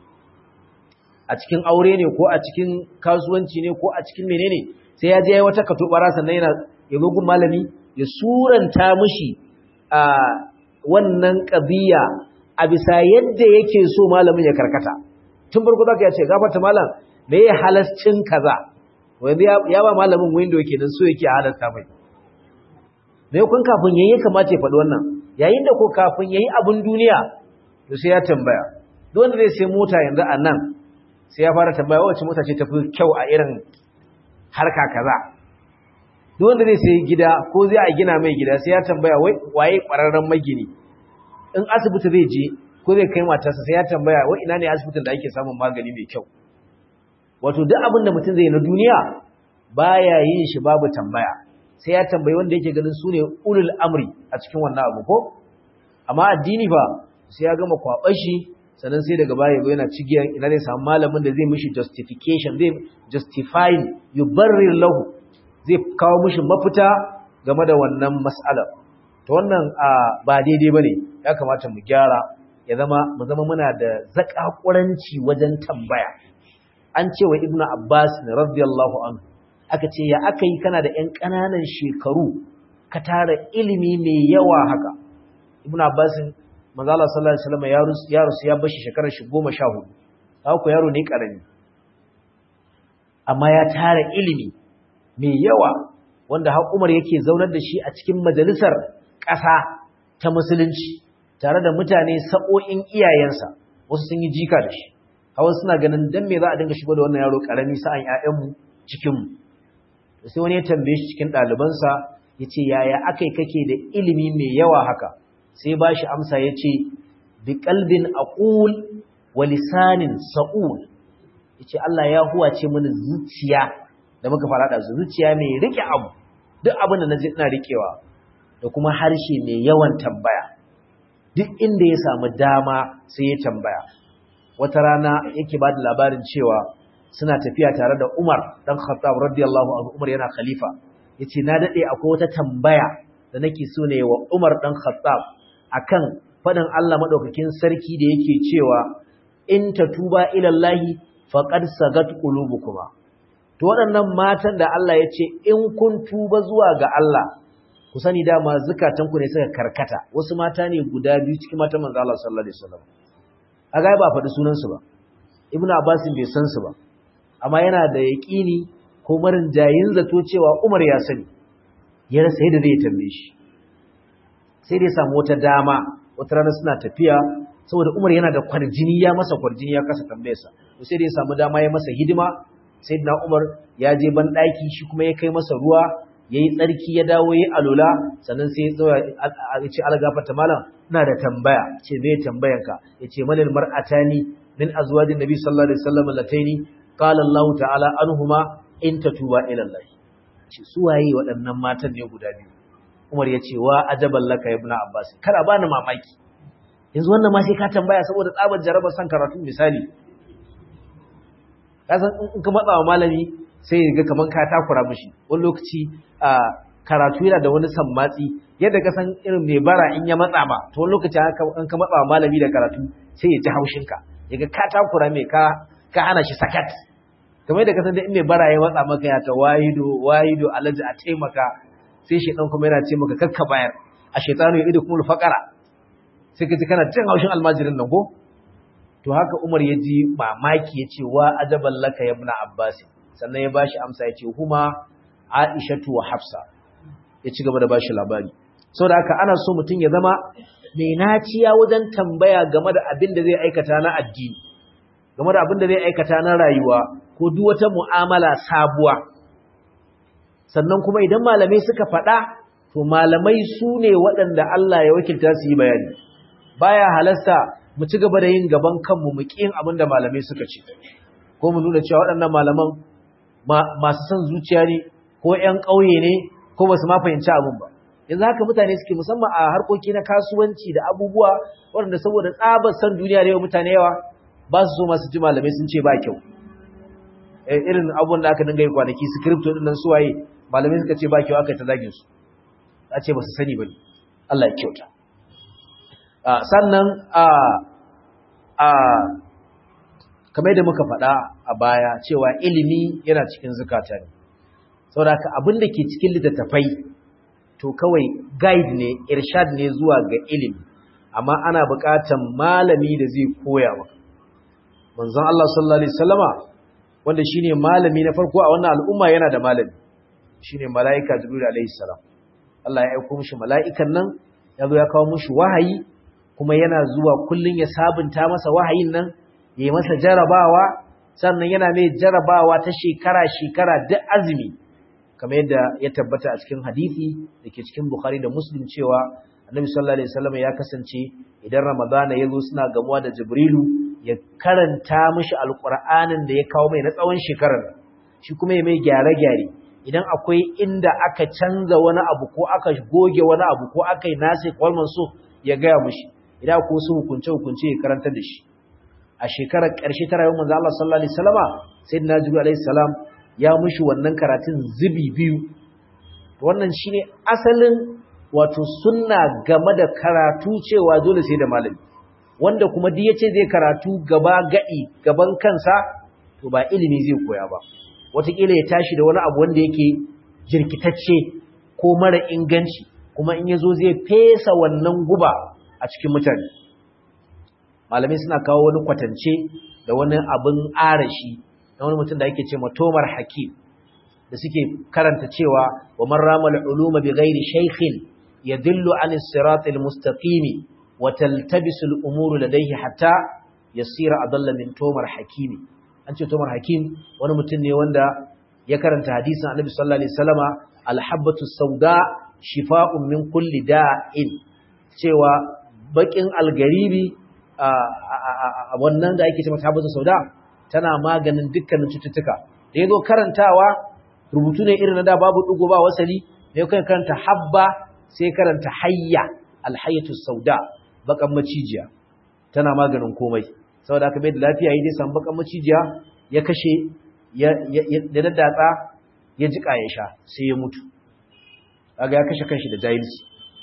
a cikin aure ne ko a cikin kasuwanci ne ko a cikin menene sai ya je ya wata katobara sannan yana ya zo gun malami ya suranta mishi a wannan ƙabiya a bisa yadda yake so malamin ya karkata tun farko zaka ya ce gafarta malam me ya halascin kaza wanda ya ba malamin window kenan so yake halasta mai me kun kafin yayi kamata ya faɗi wannan yayin da ko kafin yayi abun duniya to sai ya tambaya duk wanda zai sai mota yanzu a nan sai ya fara tambaya wacce mota ce tafi kyau a irin harka kaza duk wanda zai sai gida ko zai a gina mai gida sai ya tambaya waye kwararren magini in asibiti zai je ko zai kai matarsa sai ya tambaya wai ina ne asibitin da ake samun magani mai kyau wato duk abin da mutum zai na duniya baya yin shi babu tambaya sai ya tambayi wanda yake ganin su ne ulul amri a cikin wannan abu ko amma addini fa sai ya gama kwaɓar shi sannan sai daga baya yana cigiyar ina zai samu malamin da zai mishi justification zai justifying yubarrir lahu zai kawo mishi mafita game da wannan mas'alar to wannan ba daidai bane ya kamata mu gyara ya zama mu zama muna da zakakuranci wajen tambaya an ce wa ibnu abbas radiyallahu anhu aka ce ya aka yi kana da ƴan ƙananan shekaru ka tara ilimi mai yawa haka ibnu abbas manzo Allah sallallahu alaihi wasallam ya rusu ya rusu ya bashi shekarar shi 14 haka ko yaro ne karami amma ya tara ilimi mai yawa wanda har Umar yake zaunar da shi a cikin majalisar ƙasa ta musulunci tare da mutane sa'o'in iyayensa wasu sun yi jika da shi hawa suna ganin dan me za a dinga shigo da wannan yaro karami sa'an ƴaƴanmu cikinmu sai wani ya tambaye shi cikin ɗalibansa ya ce yaya akai kake da ilimi mai yawa haka sai ba shi amsa ya ce bi kalbin aqul wa lisanin sa'ul ya ce Allah ya huwace mini zuciya da muka fara da zuciya mai rike abu duk abin da na ji ina rikewa da kuma harshe mai yawan tambaya duk inda ya samu dama sai ya tambaya wata rana yake ba da labarin cewa suna tafiya tare da Umar dan Khattab radiyallahu anhu Umar yana khalifa yace na dade akwai wata tambaya da nake so ne wa Umar dan Khattab akan fadin Allah madaukakin sarki da yake cewa in tatuba ila Allah faqad sagat qulubukuma to waɗannan matan da Allah ya ce in kun tuba zuwa ga Allah ku sani dama zukatanku ne suka karkata wasu mata ne guda biyu cikin matan manzo Allah sallallahu alaihi wasallam aga ba faɗi sunan su ba ibnu abbas bai san su ba amma yana da yaqini ko marin jayin zato cewa Umar ya sani ya rasa yadda zai tambaye shi sai dai samu wata dama wata rana suna tafiya saboda Umar yana da kwarjini ya masa kwarjini ya kasa tambayarsa to sai dai samu dama ya masa hidima sayyidina Umar ya je ban daki shi kuma ya kai masa ruwa yayi tsarki ya dawo yayi alula sannan sai ya zo ya ce algafata malam ina da tambaya ce me tambayanka yace manil mar'atani min azwajin nabi sallallahu alaihi wasallam lataini qala Allah ta'ala anhuma in tatuba ila Allah ce su waye waɗannan matan ne guda biyu Umar ya ce wa ajaban laka ibn Abbas kada bani mamaki yanzu wannan ma sai ka tambaya saboda tsabar jarabar san karatu misali kasan in ka matsa wa malami sai ya ga kaman ka takura mishi wani lokaci a karatu yana da wani sammatsi yadda ka san irin mai bara in ya matsa ba to wani lokaci in ka matsa wa malami da karatu sai ya ji haushinka ya ga ka takura mai ka ka hana shi sakat kamar yadda ka san da in mai bara ya matsa maka ya ta wahido wahido alaji a taimaka sai shi dan kuma yana ce maka kakka bayar a shaitanu ya ido kuma faqara sai ka ji kana cin haushin almajirin nan ko to haka Umar ya ji mamaki ya ce wa ajaban laka ya ibn Abbas sannan ya bashi amsa ya ce huma Aishatu wa Hafsa ya ci gaba da bashi labari saboda haka ana so mutum ya zama mai naciya wajen tambaya game da abin da zai aikata na addini game da abin da zai aikata na rayuwa ko duk wata mu'amala sabuwa sannan kuma idan malamai suka faɗa to malamai su ne waɗanda Allah ya wakilta su yi bayani baya halasta mu ci gaba da yin gaban kanmu mu ƙin abin da malamai suka ce ko mu nuna cewa waɗannan malaman masu son zuciya ne ko ƴan ƙauye ne ko ba su ma fahimci abin ba yanzu haka mutane suke musamman a harkoki na kasuwanci da abubuwa waɗanda saboda tsabar san duniya da yawa mutane yawa ba su so masu ji malamai sun ce ba kyau irin abubuwan da aka dinga yi kwanaki su kripto ɗin nan suwaye malamai suka ce ba kyau aka ta zagin su a ce ba su sani ba ne Allah ya kyauta sannan a kamar da muka faɗa a baya cewa ilimi yana cikin zukata ne saboda haka abin da ke cikin littattafai to kawai guide ne irshad ne zuwa ga ilimi amma ana buƙatar malami da zai koya maka manzon Allah sallallahu alaihi wasallama wanda shine malami na farko a wannan al'umma yana da malami shine malaika jibril alaihi salam Allah ya aika mishi mala'ikan nan ya zo ya kawo mishi wahayi kuma yana zuwa kullun ya sabunta masa wahayin nan yayi masa jarabawa sannan yana mai jarabawa ta shekara shekara duk azumi kamar yadda ya tabbata a cikin hadisi dake cikin Bukhari da Muslim cewa Annabi sallallahu alaihi wasallam ya kasance idan Ramadana ya zo suna gamuwa da Jibrilu ya karanta mishi alqur'anin da ya kawo mai na tsawon shekarar shi kuma ya mai gyare-gyare idan akwai inda aka canza wani abu ko aka goge wani abu ko aka yi nasi kwalman so ya gaya mushi idan ko su hukunce hukunce ya karanta da shi a shekarar ƙarshe ta rayuwar manzo Allah sallallahu alaihi wasallama sayyidina jibril alaihi salam ya mushi wannan karatun zubi biyu wannan shine asalin wato sunna game da karatu cewa dole sai da malami wanda kuma duk yace zai karatu gaba gadi gaban kansa to ba ilimi zai koya ba wataƙila ya tashi da wani abu wanda yake jirkitacce ko mara inganci kuma in yazo zai fesa wannan guba a cikin mutane malamai suna kawo wani kwatance da wani abin arashi na wani mutum da yake ce matomar hakim da suke karanta cewa wa man ramal uluma bi ghairi shaykhin yadullu an as-sirat al-mustaqim wa taltabisu al-umuru ladayhi hatta yasira adalla min tomar hakimi an ce tomar hakim wani mutum ne wanda ya karanta hadisin annabi sallallahu alaihi wasallama al-habbatu sauda shifa'un min kulli da'in cewa bakin algaribi a wannan da ake cewa habbatu sauda tana maganin dukkanin cututtuka da yazo karantawa rubutu ne irin na da babu dugo ba wasali ne kai karanta habba sai karanta hayya alhayatu sauda bakan macijiya tana maganin komai saboda aka bai da lafiya yi dai samu bakan macijiya ya kashe ya daddatsa ya jika ya sha sai ya mutu kaga ya kashe kanshi da jahilci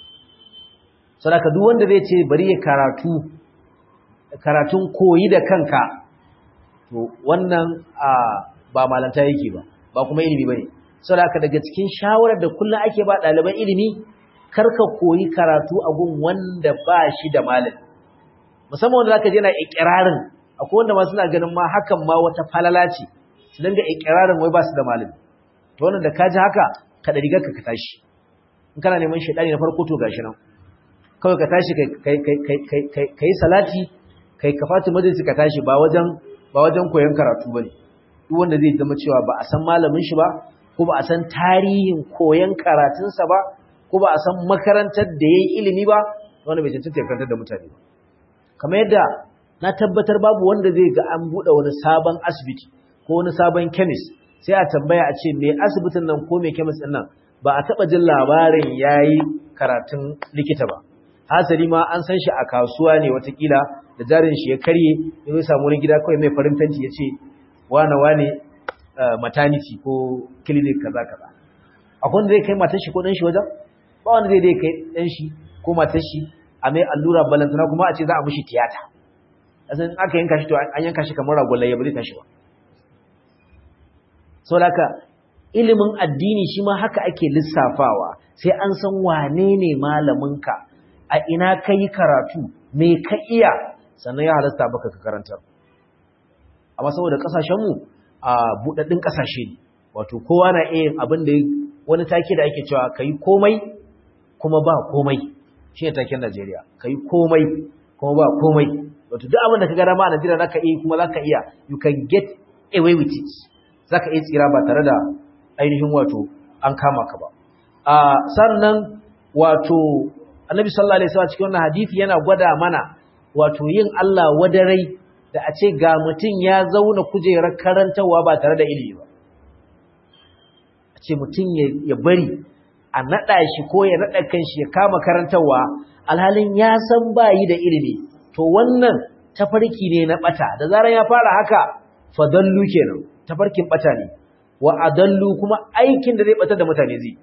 saboda duk wanda zai ce bari ya karatu karatun koyi da kanka to wannan ba malanta yake ba ba kuma ilimi bane saboda daga cikin shawarar da kullum ake ba ɗaliban ilimi karka koyi karatu a gun wanda ba shi da malami musamman wanda zaka je na ikirarin akwai wanda ma suna ganin ma hakan ma wata falala ce su dinga ikirarin wai ba su da malami to wannan da ka ji haka ka da rigar ka ka tashi in kana neman shaidani na farko to gashi nan kawai ka tashi kai kai kai kai salati kai kafatu majalisi ka tashi ba wajen ba wajen koyon karatu bane duk wanda zai zama cewa ba a san malamin shi ba ko ba a san tarihin koyon karatunsa ba ko ba a san makarantar da yayi ilimi ba wanda bai cancanta ya karantar da mutane ba kamar yadda na tabbatar babu wanda zai ga an buɗe wani sabon asibiti ko wani sabon chemist sai a tambaya a ce me asibitin nan ko me chemist din nan ba a taba jin labarin yayi karatun likita ba hasali ma an san shi a kasuwa ne watakila da jarin shi ya karye ya samu wani gida kawai mai farin fenti ya ce wane wane maternity ko clinic kaza kaza akwai wanda zai kai matar shi ko dan shi wajen ba wanda zai dai kai dan shi ko matar shi a mai allura balantana kuma a ce za a mishi tiyata asan aka yanka shi to an yanka shi kamar ragwallaye ba zai tashi ba sau da haka ilimin addini shi ma haka ake lissafawa sai an san wane ne malaminka a ina ka yi karatu me ka iya sannan ya halasta baka ka karantar amma saboda kasashenmu a buɗaɗɗun ƙasashe ne wato kowa na iya abin da wani take da ake cewa ka yi komai kuma ba komai shi ne taken najeriya ka yi komai kuma ba komai wato duk abin da ka gara ma a najeriya za ka iya kuma za ka iya you can get away with it za ka iya tsira ba tare da ainihin wato an kama ka ba sannan wato annabi sallallahu alaihi wasallam cikin wannan hadisi yana gwada mana wato yin Allah wadarai da a ce ga mutum ya zauna kujerar karantawa ba tare da ilimi ba a ce mutum ya bari a naɗa shi ko ya naɗa kanshi ya kama karantawa alhalin ya san bayi da ilimi to wannan tafarki ne na ɓata da zarar ya fara haka fadallu kenan tafarkin ɓata ne wa adallu kuma aikin da zai ɓatar da mutane zai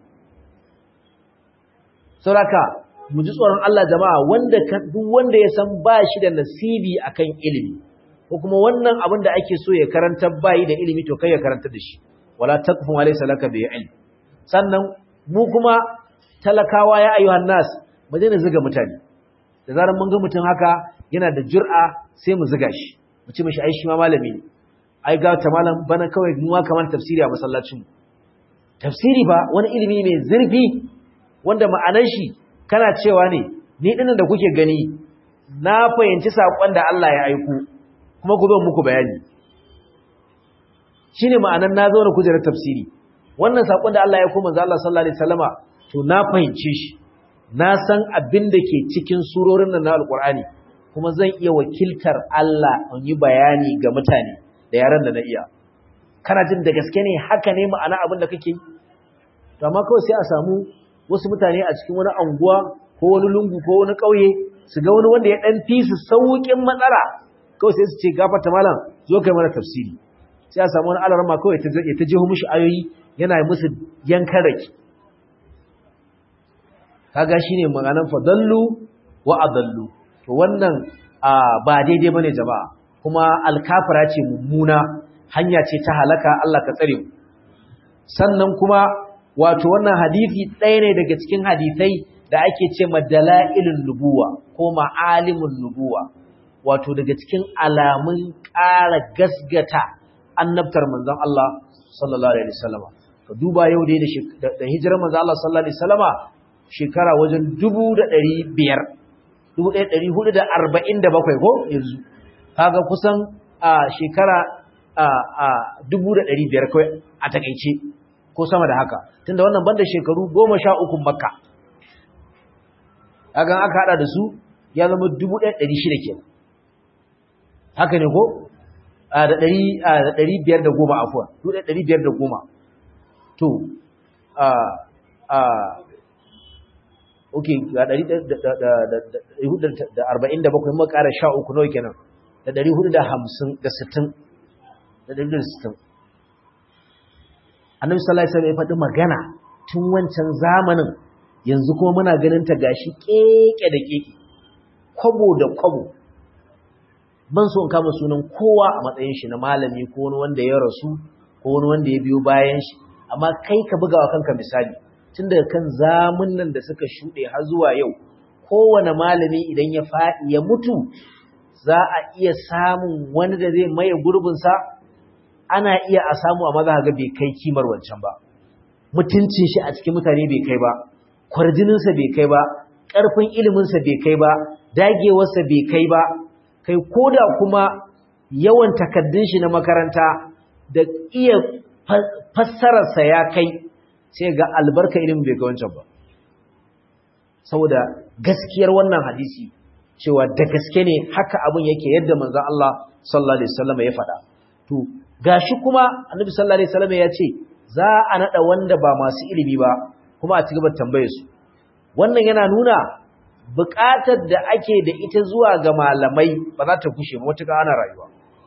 sauraka mu ji tsoron Allah jama'a wanda duk wanda ya san ba shi da nasibi akan ilimi ko kuma wannan abin da ake so ya karanta bayi da ilimi to kai ya karanta da shi wala taqfu ma laysa laka bi ilm sannan mu kuma talakawa ya ayyuhan nas mu daina zuga mutane da zarar mun ga mutum haka yana da jur'a sai mu zuga shi mu ce mishi ai shi ma malami ne ai ga ta malam bana kawai mu kamar tafsiri a masallacin mu tafsiri ba wani ilimi mai zurfi wanda ma'anar shi kana cewa ne ni dinnan da kuke gani na fahimci sakon da Allah ya aiko kuma ku zo muku bayani shine ma'anar na zo na kujerar tafsiri wannan sakon da Allah ya aiko manzo Allah sallallahu alaihi wasallama to na fahimce shi na san abin da ke cikin surorin nan na alqur'ani kuma zan iya wakiltar Allah in yi bayani ga mutane da yaran da na iya kana jin da gaske ne haka ne ma'ana abin da kake yi to amma kawai sai a samu wasu mutane a cikin wani anguwa ko wani lungu ko wani ƙauye su ga wani wanda ya dan fi su saukin matsala kawai sai su ce gafarta malam zo kai mana tafsiri sai a samu wani alarma kawai ta ta jeho mishi ayoyi yana musu yankan rake kaga shine maganan fadallu wa adallu to wannan ba daidai bane jama'a kuma alkafara ce mummuna hanya ce ta halaka Allah ka tsare mu sannan kuma wato wannan hadisi ɗaya ne daga cikin hadisai da ake ce madala'ilun nubuwa ko ma'alimun nubuwa wato daga cikin alamun ƙara gasgata annabtar manzon Allah sallallahu alaihi wasallama ka duba yau dai da hijirar manzon Allah sallallahu alaihi wasallama shekara wajen 1500 1447 ko yanzu kaga kusan a shekara a dubu da ɗari biyar kawai a takaice ko sama da haka tunda wannan banda shekaru goma sha uku makka kaga aka haɗa da su ya zama dubu ɗaya ɗari shida ke haka ne ko da ɗari biyar da goma afuwa dubu ɗaya ɗari biyar da goma to ok ga ɗari da arba'in da bakwai muka ƙara sha uku nawa kenan da ɗari hudu da hamsin da sittin da ɗari da sittin annabi sallallahu alaihi wasallam ya faɗi magana tun wancan zamanin yanzu kuma muna ganin ta gashi keke da keke kwabo da kwabo ban so in kama sunan kowa a matsayin shi na malami ko wani wanda ya rasu ko wani wanda ya biyo bayan shi amma kai ka bugawa kanka misali tun daga kan zamunan da suka shuɗe har zuwa yau kowane malami idan ya faɗi ya mutu za a iya samun wani da zai maye gurbinsa ana iya a samu a maza ga bai kai kimar wancan ba mutuncin shi a cikin mutane bai kai ba kwarjininsa bai kai ba ƙarfin iliminsa bai kai ba dagewarsa bai kai ba kai koda kuma yawan takaddun shi na makaranta da iya fassararsa ya kai sai ga albarka ilimin bai kai wancan ba saboda gaskiyar wannan hadisi cewa da gaske ne haka abin yake yadda manzon Allah sallallahu alaihi wasallam ya faɗa to gashi kuma annabi sallallahu alaihi wasallam ya ce za a nada wanda ba masu ilimi ba kuma a cigaba tambaye su wannan yana nuna buƙatar da ake da ita zuwa ga malamai ba za ta kushe ba wata ana rayuwa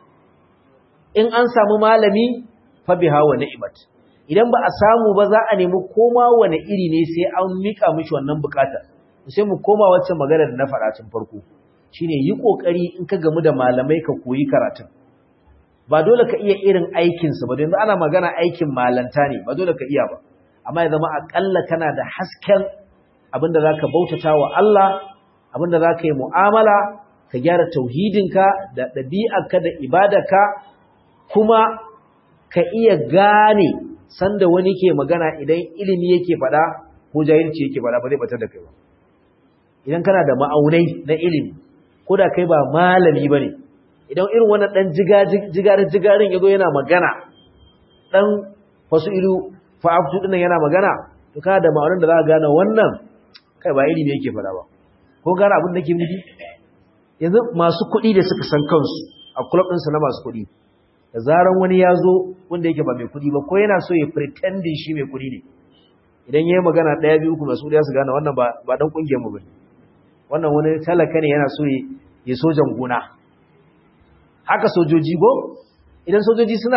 in an samu malami fa biha wa ni'mat idan ba a samu ba za a nemi koma wani iri ne sai an mika mishi wannan buƙatar sai mu koma wacce magana da na faɗa tun farko shine yi kokari in ka gamu da malamai ka koyi karatun ba dole ka iya irin aikinsu ba yanzu ana magana aikin malanta ne ba dole ka iya ba amma ya zama akalla kana da hasken abinda za ka bautata wa Allah abinda za ka yi mu'amala ka gyara tauhidinka da ɗabi'arka da ibadarka kuma ka iya gane sanda wani ke magana idan ilimi yake faɗa ko jahilci yake faɗa ba zai batar da kai ba idan kana da ma'aunai na ilimi ko da kai ba malami ba ne idan irin wannan ɗan jigarin ya zo yana magana ɗan wasu ilu fa'aftu ɗinan yana magana to kana da ma'aunin da za ka gane wannan kai ba ilimi yake faɗa ba ko gane abin da ke nufi yanzu masu kuɗi da suka san kansu a kulab ɗinsu na masu kuɗi da zaran wani ya zo wanda yake ba mai kuɗi ba ko yana so ya pretending shi mai kuɗi ne idan ya yi magana ɗaya biyu kuma su ɗaya su gane wannan ba ɗan ƙungiyar mu ba ne wannan wani talaka ne yana so ya sojan gona haka sojoji go idan sojoji suna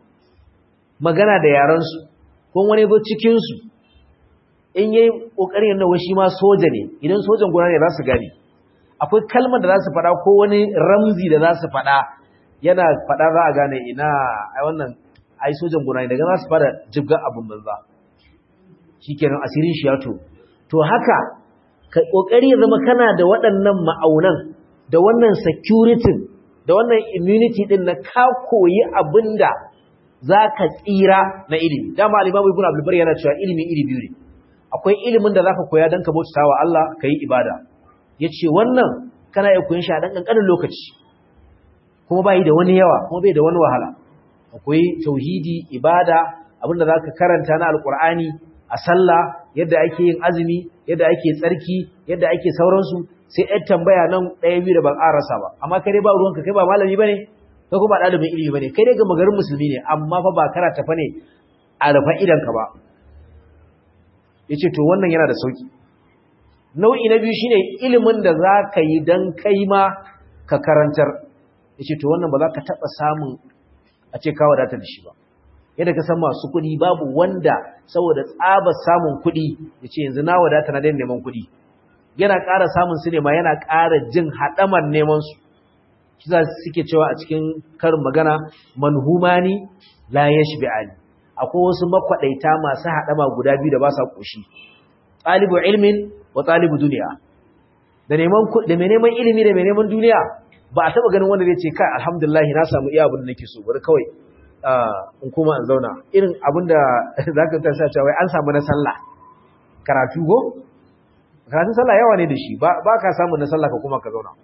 magana da yaransu ko wani zo cikinsu in yi ƙoƙarin yana washi ma soja ne idan sojan gona ne za su gane akwai kalmar da za su faɗa ko wani ramzi da za su faɗa yana faɗa za a gane ina ai wannan ai sojan gona ne daga za su fara jibgar abin banza shikenan asirin shi ya to to haka ka kokari ya zama kana da waɗannan ma'aunan da wannan security da wannan immunity din na ka koyi abinda zaka tsira na ilimi dama al-Imam Ibn Abdul Bari yana cewa ilimi iri biyu ne akwai ilimin da zaka koya dan ka bautawa Allah kai ibada yace wannan kana iya koyon shi a dan kankanin lokaci kuma bai da wani yawa kuma bai da wani wahala akwai tauhidi ibada abinda zaka karanta na alqur'ani a sallah yadda ake yin azumi yadda ake tsarki yadda ake sauransu sai ɗan tambaya nan ɗaya biyu da ban arasa ba amma kai dai ba ruwanka kai ba malami bane kai kuma ba ɗalibin ilimi bane kai dai ga magarin musulmi ne amma fa ba karata fa ne a rufa idanka ba yace to wannan yana da sauki nau'i na biyu shine ilimin da za ka yi dan kai ma ka karantar yace to wannan ba za ka taɓa samun a ce ka wadata da shi ba yadda ka san masu kuɗi babu wanda saboda tsabar samun kuɗi ya ce yanzu na wadata na daina neman kuɗi yana ƙara samun su ne ma yana ƙara jin haɗamar neman su shi za suke cewa a cikin karin magana manhumani la yashbi'ani akwai wasu makwaɗaita masu haɗama guda biyu da ba sa ƙoshi ɗalibu ilmin wa ɗalibu duniya da neman da mai neman ilimi da mai neman duniya ba a taɓa ganin wanda zai ce kai alhamdulillah na samu iya abin da nake so bari kawai in kuma in zauna irin abinda za ka tasa cewa an samu na sallah karatu go karatun sallah yawa ne da shi ba ka samu na sallah ka kuma ka zauna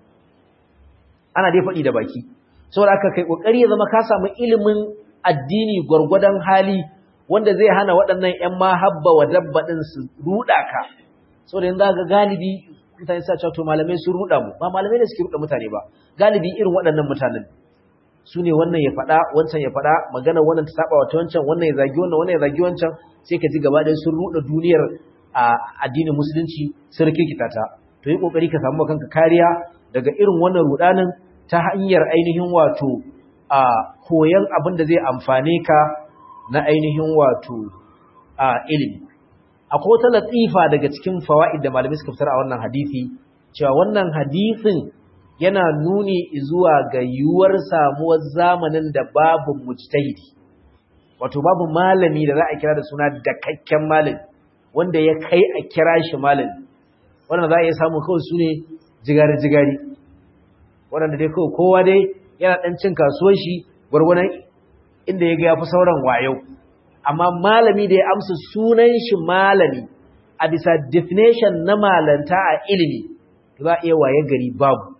ana dai faɗi da baki saboda aka kai ƙoƙari ya zama ka samu ilimin addini gwargwadon hali wanda zai hana waɗannan ‘yan mahabba wa dabba ɗin su ruɗa ka saboda yanzu ga galibi mutane sa cewa to malamai sun ruɗa mu ba malamai ne suke ruɗa mutane ba galibi irin waɗannan mutanen su ne wannan ya faɗa wancan ya faɗa magana wannan ta saba wata wancan wannan ya zagi wannan wannan ya zagi wancan sai ka ji gaba ɗaya sun ruɗa duniyar a addinin musulunci sun rikikita ta to yi kokari ka samu kanka kariya daga irin wannan rudanin ta hanyar ainihin wato a koyan abin da zai amfane ka na ainihin wato a ilimi akwai wata latifa daga cikin fawaid da malamai suka fitar a wannan hadisi cewa wannan hadisin yana nuni zuwa ga yiwuwar samuwar zamanin da babu mujtahidi wato babu malami da za a kira da suna dakakken malami wanda ya kai a kira shi malami wanda za a iya samu kawai su ne jigari-jigari waɗanda dai kawai kowa dai yana ɗan cin kasuwar shi gwargwanon inda ya ga ya fi sauran wayo amma malami da ya amsa sunan shi malami a bisa definition na malanta a ilimi za a iya waye gari babu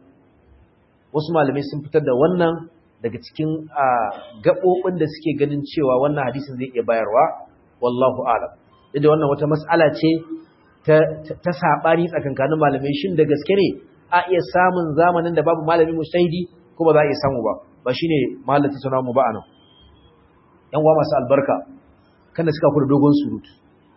wasu malamai sun fitar da wannan daga cikin gaɓoɓin da suke ganin cewa wannan hadisin zai iya bayarwa wallahu alam da wannan wata mas'ala ce ta saɓani tsakankanin malamai shin da gaske ne a iya samun zamanin da babu malami mustahidi ko ba za a iya samu ba ba shine malam tattauna mu ba anan yan uwa masu albarka kada suka kula dogon surutu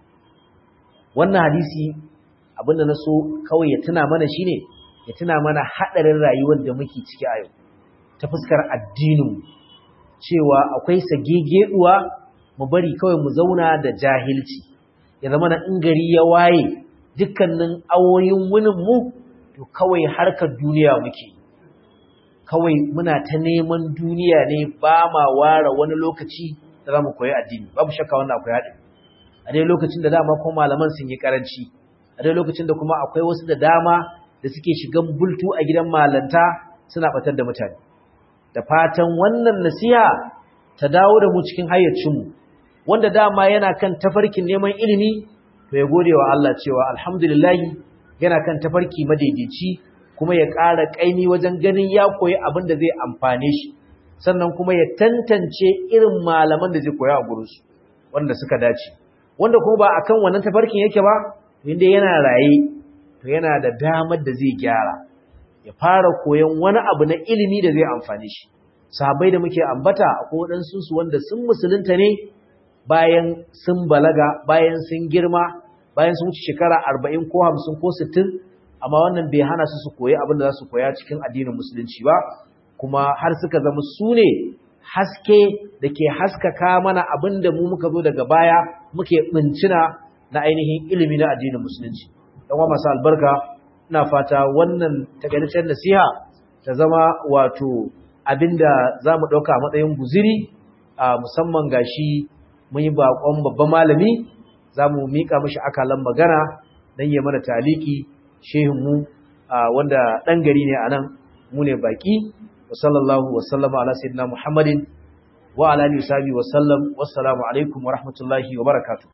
wannan hadisi abinda na so kawai ya tuna mana shine ya tuna mana hadarin rayuwar da muke ciki a yau ta fuskar addinin cewa akwai sagegeduwa mu bari kawai mu zauna da jahilci ya zama na in gari ya waye dukkanin awoyin wunin mu to kawai harkar duniya muke kawai muna ta neman duniya ne ba ma ware wani lokaci da za mu koyi addini babu shakka wannan akwai haɗin a dai lokacin da dama kuma malaman sun yi karanci a dai lokacin da kuma akwai wasu da dama da suke shigan bultu a gidan malanta suna batar da mutane da fatan wannan nasiha ta dawo da mu cikin hayyacinmu wanda dama yana kan tafarkin neman ilimi to ya gode wa Allah cewa alhamdulillah yana kan tafarki madaidaici kuma ya ƙara ƙaimi wajen ganin ya koyi abin da zai amfane shi sannan kuma ya tantance irin malaman da zai koya a gurinsu wanda suka dace wanda kuma ba akan wannan tafarkin yake ba inda yana raye to yana da damar da zai gyara ya fara koyon wani abu na ilimi da zai amfane shi sahabbai da muke ambata akwai waɗansu su wanda sun musulunta ne bayan sun balaga bayan sun girma bayan sun wuce shekara arba'in ko hamsin ko sittin amma wannan bai hana su su koyi abin da za su koya cikin addinin musulunci ba kuma har suka zama su ne haske da ke haskaka mana abin da mu muka zo daga baya muke ɓincina na ainihin ilimi na addinin musulunci ɗan wa masu albarka ina fata wannan takaitaccen nasiha ta zama wato abin da za mu ɗauka a matsayin guziri a musamman gashi mun yi baƙon babban malami zamu mika mishi akalan magana dan ya mana taliki shehin mu wanda dan gari ne anan mu ne baki wa sallallahu wa sallama ala sayyidina muhammadin wa ala alihi wa sallam wassalamu alaikum wa rahmatullahi wa barakatuh